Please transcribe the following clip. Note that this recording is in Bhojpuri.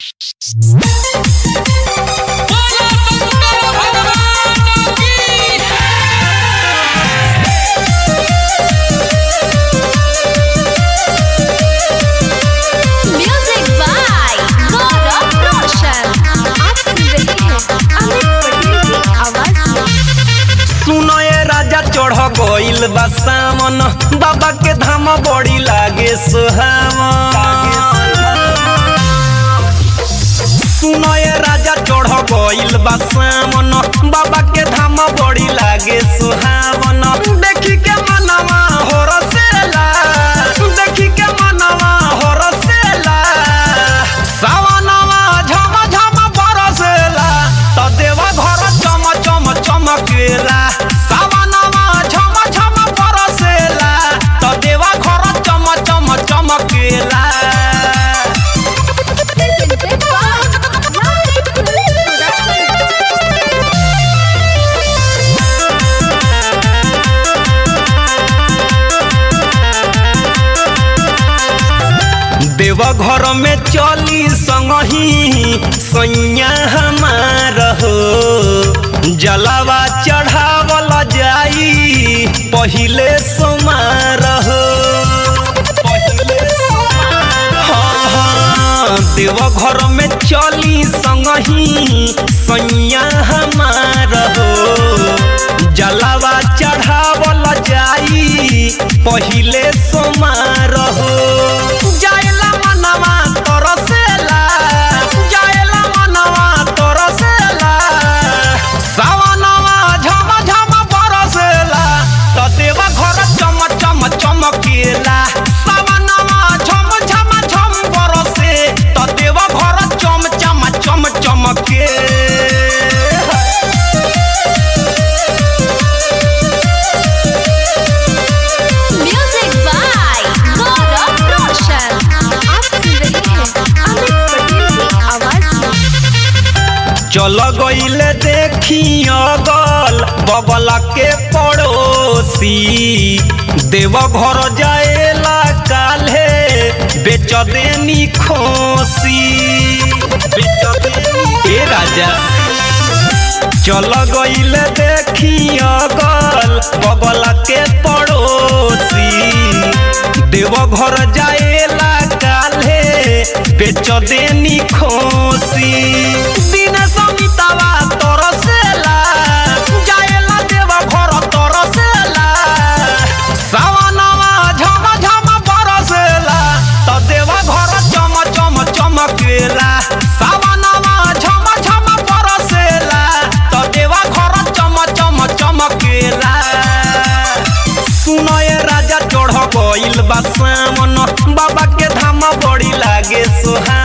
बोला शंकर भगवान की म्यूजिक बाय गौरव रोशन आप सुन रहे हैं अमित पटेल की आवाज में सुनो ये राजा चढ़ गइल बा सामन बाबा के धाम बड़ी लागे सुहावन सुनो ये राजा चढ़ गइल बा सामन बाबा के धाम बड़ी लागे सुहावन देखी के मनवा हो रसेला देखी के मनवा हो रसेला सावनवा झम झम बरसेला त देवा घर चम चम चमकेला सावनवा झम झम बरसेला त देवा घर चम चम चमकेला presented by Live Production. देवा घर में चली संगही सैया हमार हो जलावा चढ़ावल जाई पहिले सोमार हो पहिले सोमार हाँ, हाँ, देवा घर में चली संगही सैया हमार हो जलावा चढ़ावल जाई पहिले सोमार हो जाएला मनवा तरसेला जाएला मनवा तरसेला सावनवा झम झम बरसेला त देवा घर चम चम चमकेला सावनवा झम झम झम बरसे त देवा घर चम चम चम चमके म्यूजिक बाय गौरव रोशन आप सुन रहे हैं अमित पटेल की आवाज में चल गईले देखी अगल बगल के पड़ोसी देव घर जाएला काल्हे बेच देनी खोसी बेच देनी ए राजा चल गईले देखी अगल बगल के पड़ोसी देव घर जाएला काल्हे बेच देनी खोसी दिन समितावा तरसेला जाएला देव घर तरसेला सावनवा झम झम बरसेला त देव घर चम चम चमकेला सावनवा झम झम बरसेला त देव घर चम चम चमकेला सुनय राजा चढ़ गइल बा सामन बाबा के धाम बड़ी लागे सोहा